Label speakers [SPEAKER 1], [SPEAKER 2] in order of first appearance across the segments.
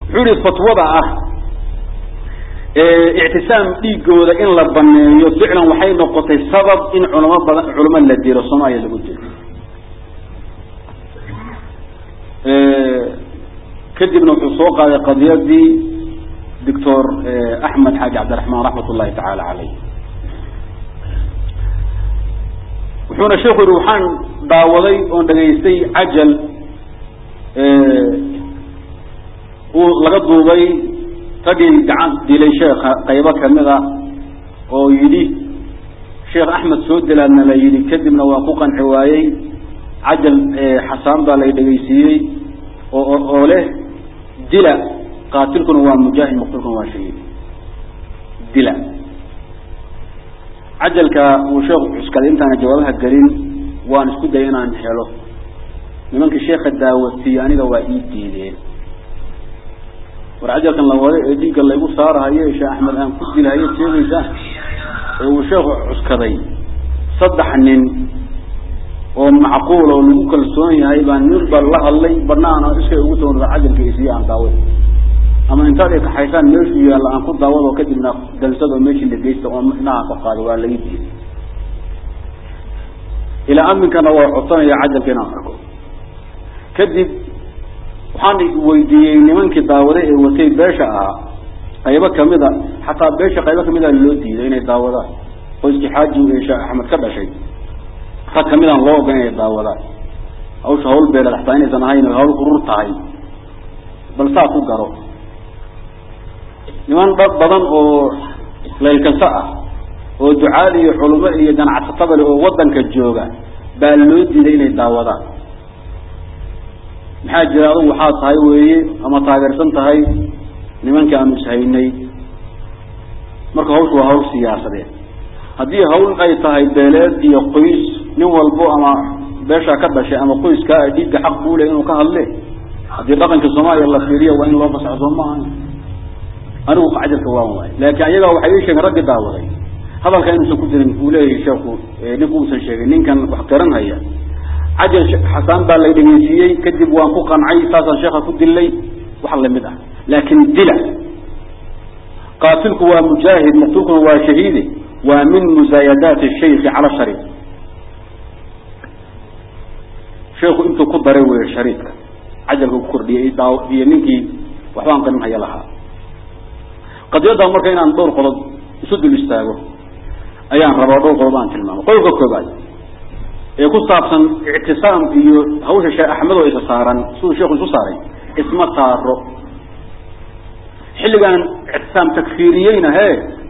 [SPEAKER 1] wuxuu yihi fatwada ah ictisaam dhiigooda in la baneeyo ficlan waxay noqotay sabab in culamo badan culamo la dilo soomaaliya lagu dilo kadibna wuxuu soo qaaday qadiyadii doctor axmed xaaji cabdiraxmaan raxmat ullahi tacaala caleyh wuxuuna sheeku yihi waxaan daawaday oon dhegaystay cajal uu laga duubay raggii gacan dilay sheekha qaybo kamid a oo yidhi sheekh axmed soo dilaadna la yidhi kadibna waa ku qanci waayey cajal xasaan baa lay dhegaysiiyey oo oo leh dila qaatilkuna waa mujaahid maqtulkuna waa shahiid dila cajalka uu sheekhu cuskaday intaana jawaabaha gelin waan isku dayay inaan helo nimankii sheeka daawatiye aniga waa ii diideen war cajalkan la wada ee dhiigga laygu saarahayo ee sheekh axmed aan ku dilahayo sheegaysaa ee uu sheekhu cuskaday saddex nin oo macquul oo lagu kalsoon yahay baa nin ba la hadlay banaan iskay ugu soo cajalka isiyo aan daaway ama intaad ay kaxaysaan meeshuu yaalla aan ku daawado kadibna dalsado meeshii la geysta oo inaha ka qaado waa laga diiday ilaa aminkana waa codsanaya cajalka inaan arko kadib waxaan weydiiyey nimankii daawade ee watay beesha ahaa qaybo kamida xataa beesha qaybo kamida loo diiday inay daawadaan qoyskii xaaji ee sheekh axmed ka dhashay rag kamidaan loo ogan inay daawadaan hawsha hawl beeled xataa inaysan ahayn hawl urur tahay bal saa ku garo niman dad badan oo laylkasa ah oo ducaal iyo culimo iyo ganacsatada le oo wadanka jooga baa loo diiday inay daawadaan maxaa jira adugu waxaa tahay weeye ama taageersan tahay nimankii aanu ishaynay marka hawshu waa hawl siyaasadeed haddii hawl ay tahay beeleed iyo qoys nin walbo ama beeshaa ka dhashay ama qoyskaa dhiigga xaq buu le inuu ka hadle haddii dhaqanka soomaaliya la fiiriyo waa in loo fasaxo soo maaha anigu cajalka waan waay laakiin ayagaa waxay ii sheegeen raggi daawaday hadalka inuusan ku jirin uu leeyahay sheeku ninku uusan sheegin ninkan wax garanhaya cajal xasaan baa lay dhegeysiiyey kadib waan ku qancay saasaan sheekha ku dilay wax lamid ah laakin dila qaatilku waa mujaahid maqtulkuna waa shahiide waa min muzaayadaati shayki cala shariik sheeku intuu ku daray wey shariidka cajalka ku kordhiyay iyo ninkii waxbaan qarinhaya lahaa qadiyadda marka inaan dhowr qodob isu dul istaago ayaan rabaa dhowr qodob aan tilmaamo qodobka koobaad ee ku saabsan ictisaam iyo hawsha sheekh axmed oo isa saaran siduu sheekhu isu saaray isma saaro xilligan ictisaam takfiiriyeyna he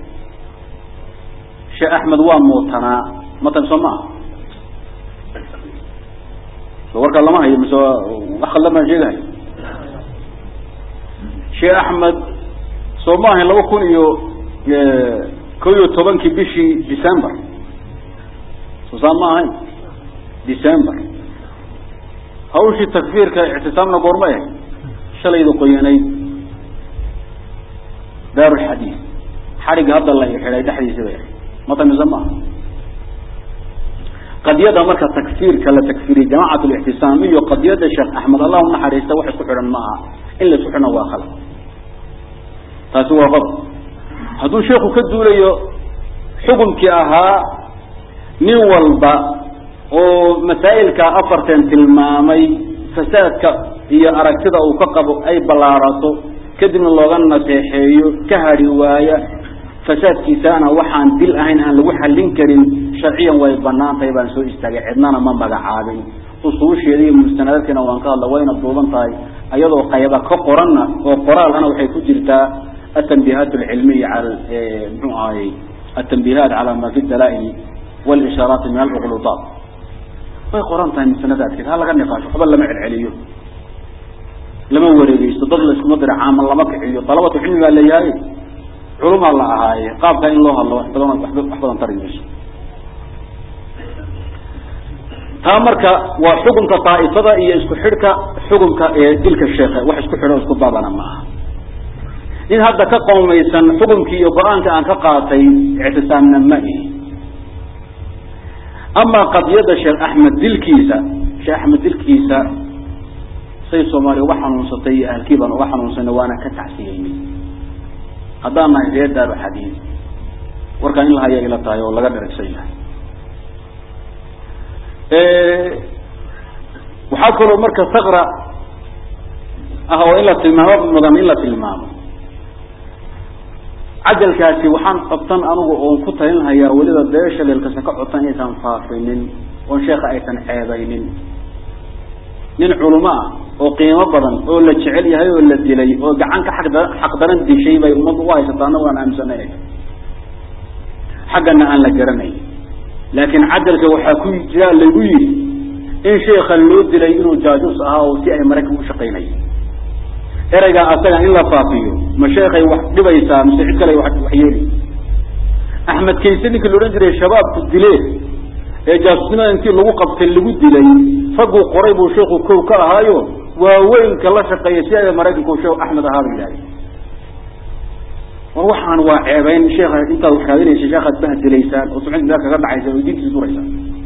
[SPEAKER 1] sheekh axmed waa muutanaa matan soo maaha so warkaa lama hayo mise wax khaldan baan sheegahay sheekh axmed soo ma ahayn laba kun iyo ko iyo tobankii bishii december soo saa ma ahayn december hawshii takfiirka ictisaamna goorma ahayd shalayda qoyanayd daarulxadiid xadhigga hadda la xidhay dhexdiisi bay ahayd matamisa maaha qadiyada marka takfiirka la takfiriyey jamacat lictisaam iyo qadiyada sheekh axmed allah unaxariista wax isku xidhan ma aha in la isku xidhna waa khalad taasi waa qodob hadduu sheeku ka duulayo xukunkii ahaa nin walba oo masaa'ilka afartan tilmaamay fasaadka iyo aragtida uu ka qabo ay ballaarato kadibna looga naseexeeyo ka hadhi waaya fasaadkiisaana waxaan dil ahayn aan lagu xallin karin sharciyan way banaan tahay baan soo istaagay cidnana ma magacaabin usuusheeda iyo mustanadaadkeena waan ka hadla wayna duuban tahay ayadoo qayba ka qoranna oo qoraalana waxay ku jirtaa atanbihaat alcilmiya cala muxuu ahayy atanbihaat cala ma fi dalaa'il walishaaraati min alcuqludaat way qoran tahay mustanadaadkeed ha laga niqaasho waxba lama celceliyo lama wareegeysto dad la iskuma dira caaman lama kiciyo dalabatu cilmi baa leeyahay culumaa la ahaaye qaabka in loo hadlo wax badan wax badan tari mayso taa marka waa xukunka daaifada iyo isku xidhka xukunka ee dilka sheekhe wax isku xidho isku baabana ma aha nin hadda ka qowmaysan xukunkii iyo go-aanka aan ka qaatay ictisaamna ma ihi ama qadiyada sheekh axmed dilkiisa sheekh axmed dilkiisa say soomaaliya uga xanuunsatay iyo ahalkii baan uga xanuunsanay waana ka tacsiyeynay haddaan nahay reer daaru xadiid warkaan in lahaya ila tahay oo laga dheragsan yahay waxaa kaloo marka sakra ah oo in la tilmaamo mudan in la tilmaamo cajalkaasi waxaan qabtan anigu oon ku talinhayaa weliba beesha leelkasa ka codtan inaysan faafinin oon sheeka aysan ceebaynin nin culimo ah oo qiimo badan oo la jecel yahay oo la dilay oo gacan ka aqda xaqdaran dishay bay ummaddu u haysataa anagu aan aaminsanay xaggana aan la garanayn laakiin cajalka waxaa ku jira lagu yidhi in sheeka loo dilay inuu jaajus ahaa oo si ay maraykan u shaqaynay ereygaa asaga in la faafiyo ma sheekay wax dhibaysaa mise cid kale wax yeeli axmed kayse ninki la odhan jiray shabaabku dileen ee jaasusnimada intii lagu qabtay lagu dilay ragguu qoray buu sheekhu kow ka ahaayo waaweynka la shaqeeya si ay maraykanku sheekh axmed ahaa ba yidhahday war waxaan waa ceebeyn sheeka intaad wax raadinaysa sheekaad bahdilaysaan oo sumcid meel kaga dhacaysaan oo diintiisa duraysaan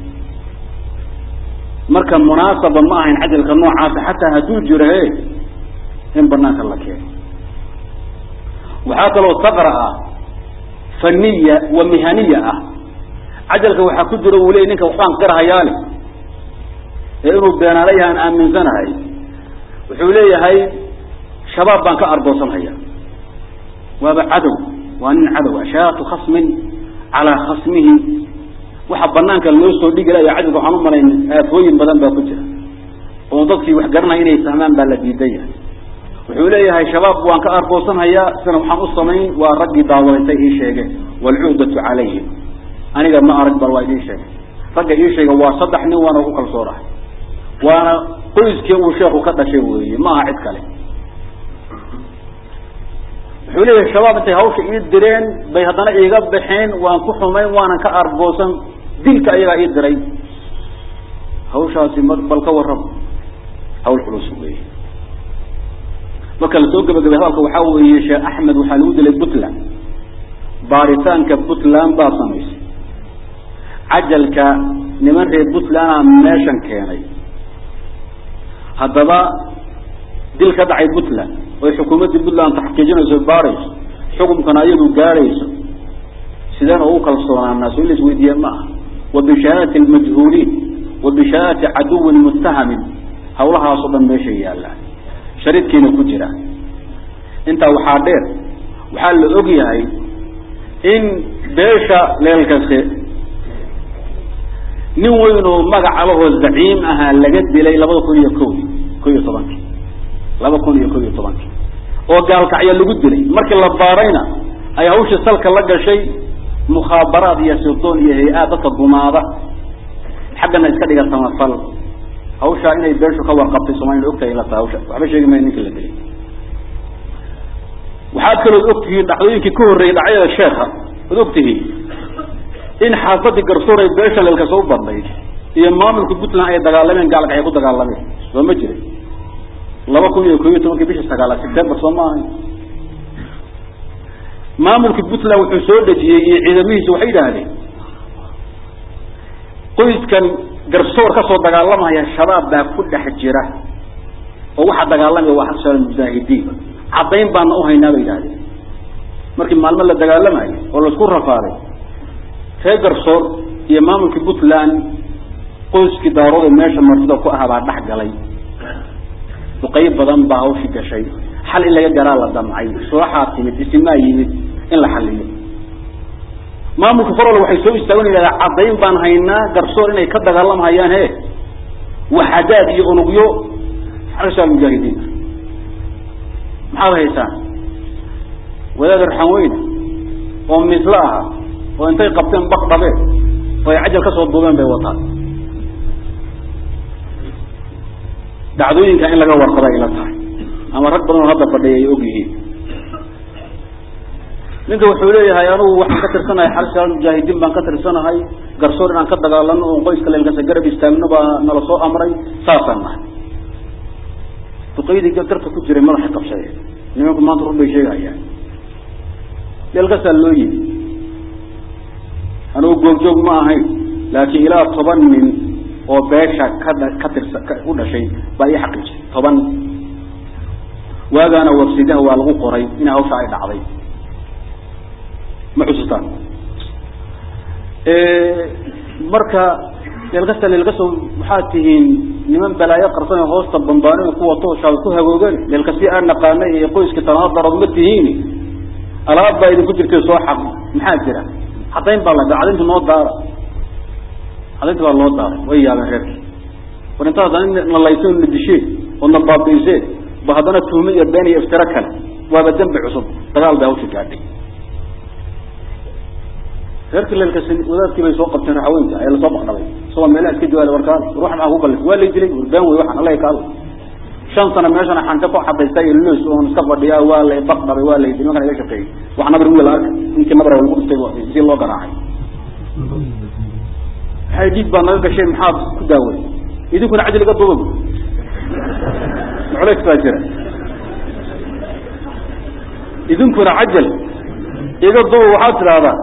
[SPEAKER 1] marka munaasaba ma ahayn cajalka noocaasa xataa hadduu jiro he in banaanka la keeno waxaa kaloo saqra ah faniya wa mihaniya ah cajalka waxaa ku jira uu leey ninka waxbaan qirhayaale ee inuu beenaala yahay aan aaminsanahay wuxuu leeyahay shabaab baan ka ardoosanhaya waaba cadow waa nin cadow ah shaatu khasmin calaa khasmihi waxa banaanka loo soo dhigi layo cajalka waxaan u malayn aafooyin badan baa ku jira oo dadkii wax garanaya inay fahmaan baa la diidan yahay wuxuu leeyahay shabaab waan ka arboosanhayaa isna waxaan u samayn waa raggii daawadatay ii sheegeen waalcuhdatu calayhim aniga ma arag bal waa idiin sheegay ragga ii sheega waa saddex nin waana ugu kalsoonahay waana qoyskii uu sheeku ka dhashay weeye ma aha cid kale wuxuu leeyahay shabaab intay hawsha ii direen bay haddana iiga baxeen waan ku xumayn waanan ka arboosan dilka ayagaa ii diray hawshaasi ma bal ka warrab hawl culus weeye marka lasoo gabagabay hadalka waxaa weeye sheekh axmed waxaa lagu dilay puntland baaritaanka puntland baa samaysay cajalka niman reer puntlandaa meeshan keenay haddaba dil ka dhacay puntland oy xukuumaddii puntland taxqiijinayso baarayso xukumkana ayadu gaadhayso sideen ugu kalsoonaanaa soo in la isweydiiye ma aha wa bishahaadati almajhuuliin wa bishahaadati caduwin muttahamin hawlahaasoo dhan meesha yaallaan shariidkiina ku jira intaa waxaa dheer waxaa la og yahay in beesha leelkase nin weyn oo magac alahoo zaciim ahaa laga dilay labada kun iyo ko ko iyo tobankii laba kun iyo ko iyo tobankii oo gaalkacyo lagu dilay markii la baarayna ay hawshii salka la gashay mukhaabaraad iyo sirdoon iyo hay-aad dadka gumaada xaggana iska dhiga samafal hawshaa inay beeshu ka warqabtay soomaliya ogtahay ila tahay hawsha waxba sheegi maya ninka la dilay waxaad kalood ogtihiin dhacdooyinkii ka horreeyey dhacyada sheekha ad ogtihiin in xaafadii garsoor ay beesha leelkasa u badnayd iyo maamulka puntland ay dagaalameen gaalka ay ku dagaalameen soo ma jirin laba kun iyo ko iyo tobankii bishii sagaalaad september soo ma ahayn maamulka puntland wuxuu soo dejiyey iyo ciidamihiisa waxay yidhaahdeen qoyskan garsoor kasoo dagaalamaya shabaab baa ku dhex jira oo waxaa dagaalamaya waa xasal mujaahidiin caddayn baana uhaynaa bay yidhahdeen markii maalmo la dagaalamayo oo laisku rafaaday reer garsoor iyo maamulka puntland qoyskii daarooda meesha martida ku ah baa dhex galay duqeyb badan baa hawshii gashay xal in laga garaa la damcay sulaxaa timid isimaa yimid in la xaliyo maamulka farole waxay soo istaagan yidhahdaa caddayn baan haynaa garsoor inay ka dagaalamhayaan he waxadaad iyo unugyo xarasha mujaahidiin maxaad haysaan wadaad arxan weyne oo misle aha oo intay qabteen baq dhabeen oo ay cajal kasoo duubeen bay wataan dhacdooyinka in laga warqaba ila tahay ama rag badan oo hadda fadhiya ay og yihiin ninka wuxuu leeyahay anigu waxaan ka tirsanahay xalshaal mujaahidiin baan ka tirsanahay garsoor inaan ka dagaalano oon qoyska leelkasa garab istaagno baa nala soo amray saasaan nahay duqaydii garka ku jiray madaxay qabsadeen nimanku maanta run bay sheegayaan leelkasaa loo yimi anigu googjoog ma ahayn laakiin ilaa toban nin oo beesha ka ka tirsa u dhashay baa ii xaqiijiyay toban waagaana wafsidaha waa lagu qoray in hawsha ay dhacday ma xusuustaan marka leelkasta leelkaso waxaad tihiin niman balaayo qarsan hoosta bambaano ku wato shaab ku hagoogan leelkasi aan naqaanay iyo qoyskii tanaad darad ma tihiin alaab baa idinku jirtay soo xaq maxaa jira cadayn baa la cadayntu noo daara cadaynta baa loo daaray way yaabeen reerkii war intaas na laysan na disheen oo na baabiiseen ba haddana tuhme iyo been iyo iftiro kale waaba dembi cusub dagaal bay hawsha gaadhay reerkii leelkas wadaadkii bay soo qabteen raxaweynta ayaa lasoo baqdhabay isagoo meelaha iska jawaala warkaan ruux maxaa ku kalif waa lay dilay war been wey waxaan alla kaado shan sano meeshana xanta ku xadaysta iyo los oon iska fadhiya waa lay baqdhabay waa lay dilay markaan iga shaqeeyey wax nabar wiil arka ninkii nabra lagu dhuftay si loo garaacay waxay dhiig baa naga gasheen maxaad ku daaway idinkuna cajal iga duba culays baa jira idinkuna cajal iga duba waxaad tidhaahdaa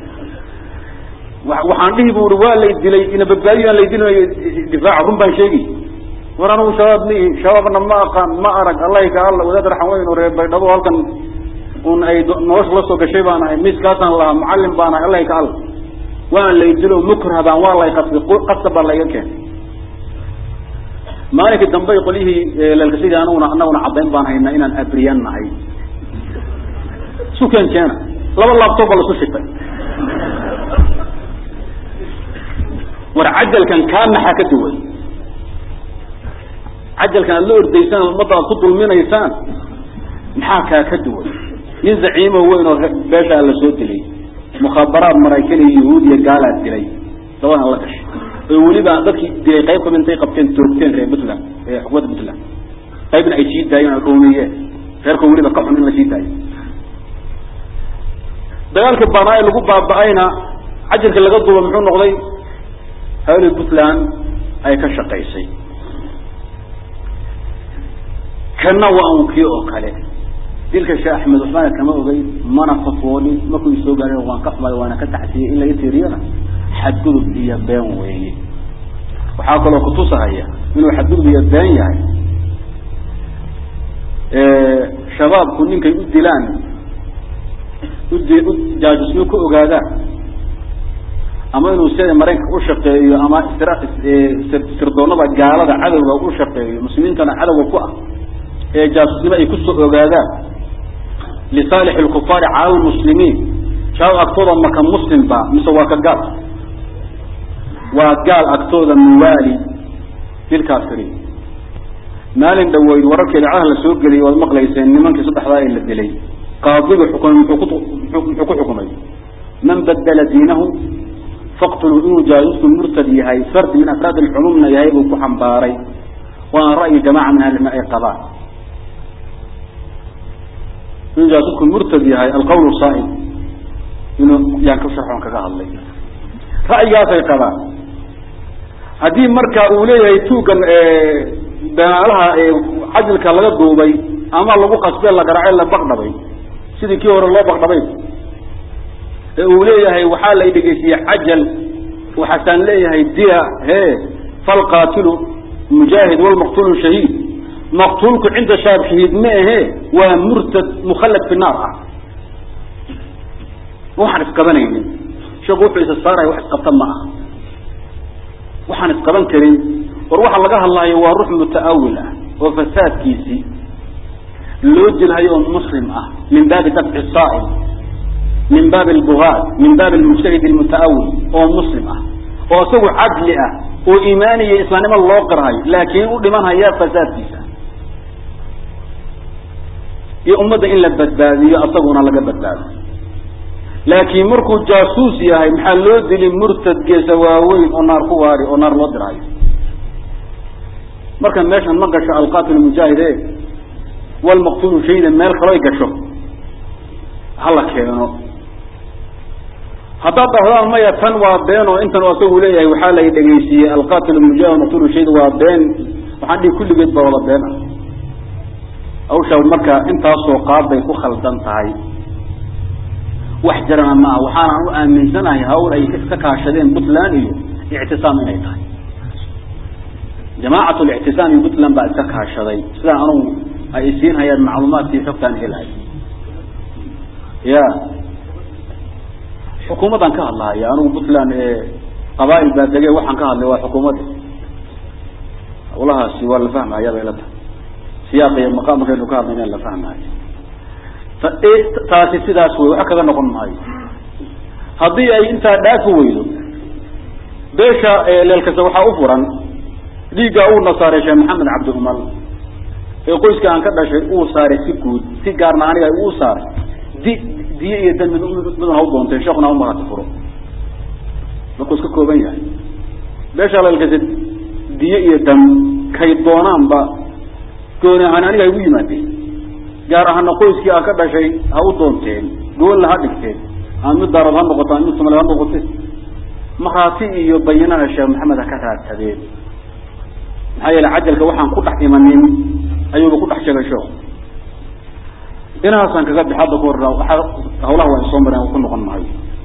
[SPEAKER 1] waxaan dhihi bu ui waa lay dilay ina badbaadiyo aan lay dilinayo difaaca run baan sheegi war anugu shabaab ma ihi shabaabna ma aqaan ma arag allahi ka alla wadaad raxan weyn oo reer baydhabo halkan un ay nolosha la soo gashay baan ahay miiskaasaan lahaa mucallim baan ahay allahi ka alla waan lay dilo mukrah baan waa lay qasbay qasab baa layga keenay maalinkii dambe qolyihii leelkasidii anaguna anaguna caddayn baan haynaa inaan abriyan nahay sukeen keena laba laabtoob baa lasu shitay war cajalkan kaa maxaa ka duway cajalkan aad la ordaysaan ummadda aad ku dulminaysaan maxaa kaa ka duway nin zaciimo weyn oo beeshaa la soo dilay mukhaabaraad maraykan iyo yahuud iyo gaalaad dilay labadan la gashay oo weliba dadkii dilay qayb kamid intay qabteen toogteen reer puntland ee xukuumadda puntland qaybna ay sii daayeen ay ruumiyeen reerka weliba ka xun in la sii daayo dagaalkii banaaye lagu baaba-ayna cajalka laga duuba muxuu noqday hawli puntland ay ka shaqaysay kana waa un kii oo kale dilka sheekh axmed cusmaan kama ogey mana fatwoolin markuu isoo gaadhay waan ka xumay waana ka taxsiyey in laga tiiriyana xadgudub iyo been weeye waxaa kaloo kutusahaya inuu xadgudub iyo been yahay shabaabku ninkay u dilaan ud u jaajusnimo ku ogaadaan ama inuu sida maraykanka u shaqeeyo ama sirdoonada gaalada cadowga u shaqeeyo muslimiintana cadowga ku ah ee jaasusnimo ay kusoo ogaadaan lisaalix lkufaari cala lmuslimiin shabaab agtooda maka muslim ba mise waa ka gaal waa gaal agtooda muwaali dilkaafiriin maalin dhaweyd wararka idaacadaha la soo geliyay waad maqlayseen nimankii saddexdaa ee la dilay qaadiga xukumay muxuu ku muxuu ku xukumay man badala diinahu faqtuluu inuu jaajusku murtad yahay fardi min afraad alculumna yahay buu ku xambaaray waana ra'yi jamaca min ahlilma ay qabaan inuu jaajusku murtad yahay alqawl saa'id inuu yaan ka sharxoon kaga hadlay ra'yigaasay qabaan haddii marka uu leeyahay tuugan banaalaha cajilka laga duubay ama lagu qasbe la garaace la baqdhabay sidii kii hore loo baqdhabay ee uu leeyahay waxaa la dhegeysiiyey cajal waxaasaan leeyahay dia he falqaatilu mujaahid walmaqtulu shahiid maqtuulku cinda shaab shahiid ma ahe waa murtad mukhallad fi naar ah waxaan isqabanaynin sheeku wuxuu isa saaraya wax isqabta ma aha waxaan isqaban karin war waxa laga hadlaayo waa ruux muta'awil ah oo fasaadkiisii loo dilhayo oo muslim ah min baabi dabci saa'il min baabi albugaad min baabi almujtahid almuta'awil oo muslim ah oo isagu cadli ah oo iimaaniya islaamnimo loo qirhayo laakiin u dhimanhaya fasaadkiisa iyo ummadda in la badbaadiyo asaguna laga badbaado laakiin markuu jaasuus yahay maxaa loo dili murtad geesa waaweyn oo naar ku waari oo naar loo dirhayo marka meeshan ma gasho alqatil mujaahid e walmaqtulu shayda meel kaloy gasho hala keeno haddaad dhahdaan maya tan waa been oo intan asagu leeyahay waxaa la dhegeysiiyey alqatil mujaahid maqtulu shayda waa been waxaan dhihi kulligeed baa wada been ah hawshaa marka intaasoo qaad bay ku khaldan tahay wax jarana maaha waxaanaan u aaminsanahay hawl ay iska kaashadeen puntland iyo ictisaam inay tahay jamaacat lictisaam iyo puntland baa iska kaashaday sidaan anugu ay isiin hayaan macluumaadkii xogtaan helahay ya xukuumaddan ka hadlahaya anugu puntland qabaail baa dege waxaan ka hadlay waa xukuumadda hawlahaasi waa la fahmaya bay la tahay siyaaq iyo maqaam markaynu ka hadlayna la fahmayo taasi sidaas wey wax kaga noqon maayo haddii ay intaa dhaafi weydo beesha leelkasta waxaa u furan dhiiggaa uuna saaray sheekh maxamed cabdi umal ee qoyska aan ka dhashay uu saaray si guud si gaarna aniga uu saaray di diye iyo dan midun hau doontay sheekuna ha marati furo markuu iska kooban yahay beesha leelkasta diye iyo dam kay doonaanba gooni ahaan aniga ay ugu yimaadeen gaar ahaana qoyskii aan ka dhashay ha u doonteen goonla ha dhigteen ama mid daarad ha noqoto ama mid somali ha noqote maraati iyo bayinana sheekh maxamed ha ka raadsadeen maxaa yeele cajalka waxaan ku dhex imanin ayuuba ku dhex sheegay sheekhu inahaasaan kaga bix hadda ku hor hawlaha waa soo mareen ku noqon maayo